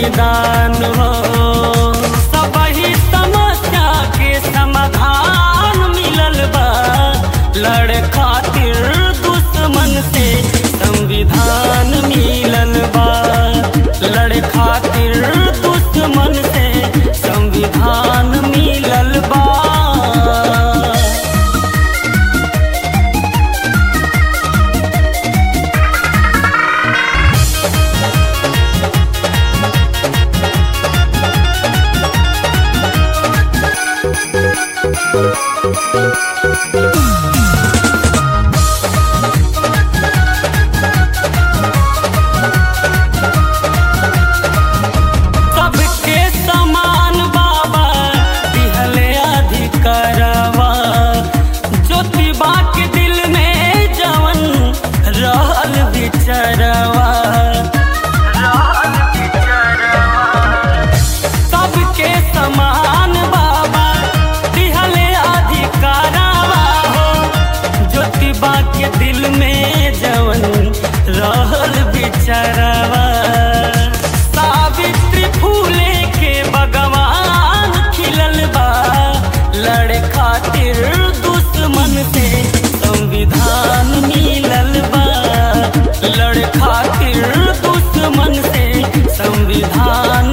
संविधान हो सबही समस्या के समाधान मिलल बा लड़ खातिर दुश्मन से संविधान मिलल बा लड़ खातिर दुश्मन से संविधान मिलल बा सबके समान बाबा दिहले अधिकारवा ज्योतिबा के दिल में जवन रहल विचरवा रहल विचरवा सबके समान बाबा दिहले अधिकारवा हो ज्योतिबा के दिल में जवन रहल बिचरवा सावित्री फूले के भगवान खिलल बा लड़ खातिर दुश्मन से संविधान मिलल बा लड़ खातिर दुश्मन से संविधान